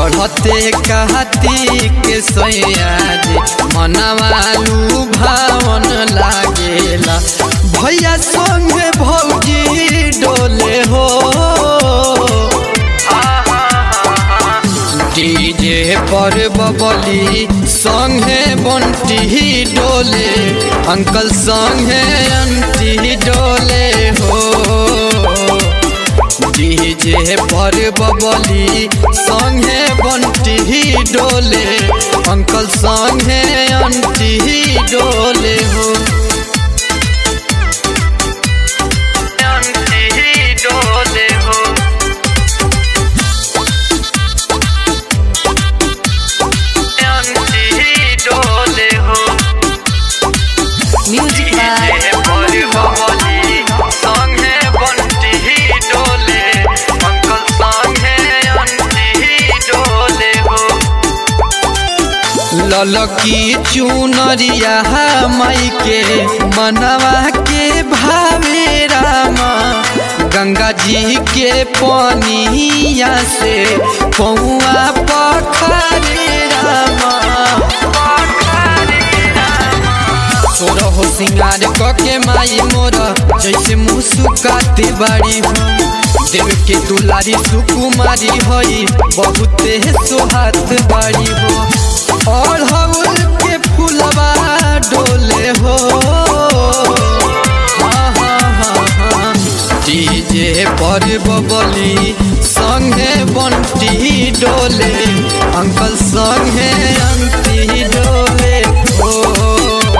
चढ़ते कहती के सयाजी मनवालू भावन लागेला भैया संगे भौजी डोले हो डीजे पर बबली संगे बंटी डोले अंकल संगे अंटी डोले हो डीजे पर बबली संगे बंटी डोले अंकल संगे अंटी डोले हो अंटी डोले हो अंटी डोले हो Music by डीजे पर बबली संगे बंटी डोले अंकल संगे अंटी डोले हो ललकी चुनरिया माई के मनवा के भावे रामा गंगा जी के पानिया से पौआ पखरे रामा तोरा हो सिंगार कके माई मोरा जैसे मुस्काते बाड़ी हो देव के दुलारी सुकुमारी होई बहुते सोहात बाड़ी हो और हउल के फुलवा डोले हो हाँ, हाँ, हाँ, हाँ। डीजे पर बबली संगे बंटी डोले अंकल संगे अंती डोले हो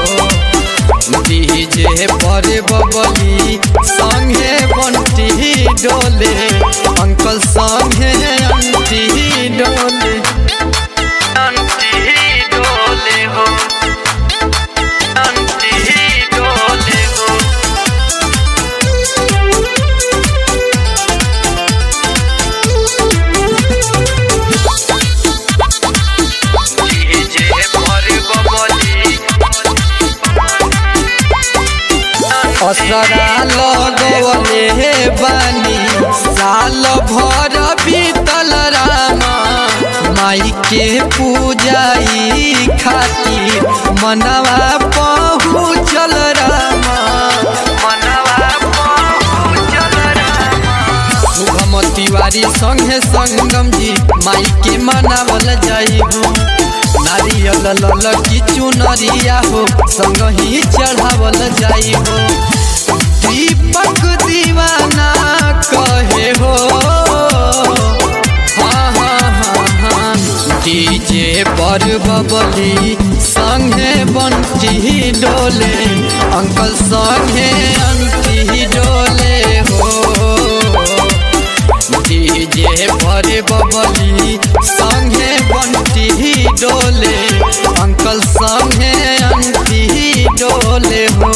डीजे पर बबली संगे बंटी डोले अंकल संगे अंटी डोले अंटी डोले हो अंटी डोले हो डीजे पर बबली असरा लगवले बानी साल भर बीतल रामा माई के पूजाई खातिर मनवा पहुँचल रामा मनवा पहुँचल रामा शुभम तिवारी संगे संगम जी माई के मनावल जाई हो नारियल लल की चुनरिया हो संग ही चढ़ावल जाई हो दीपक दीवाना कहे हो हाँ हाँ हाँ हाँ डीजे पर बबली संगे बंटी डोले अंकल संगे अंटी डोले हो डीजे पर बबली संगे बंटी डोले अंकल संगे अंटी डोले हो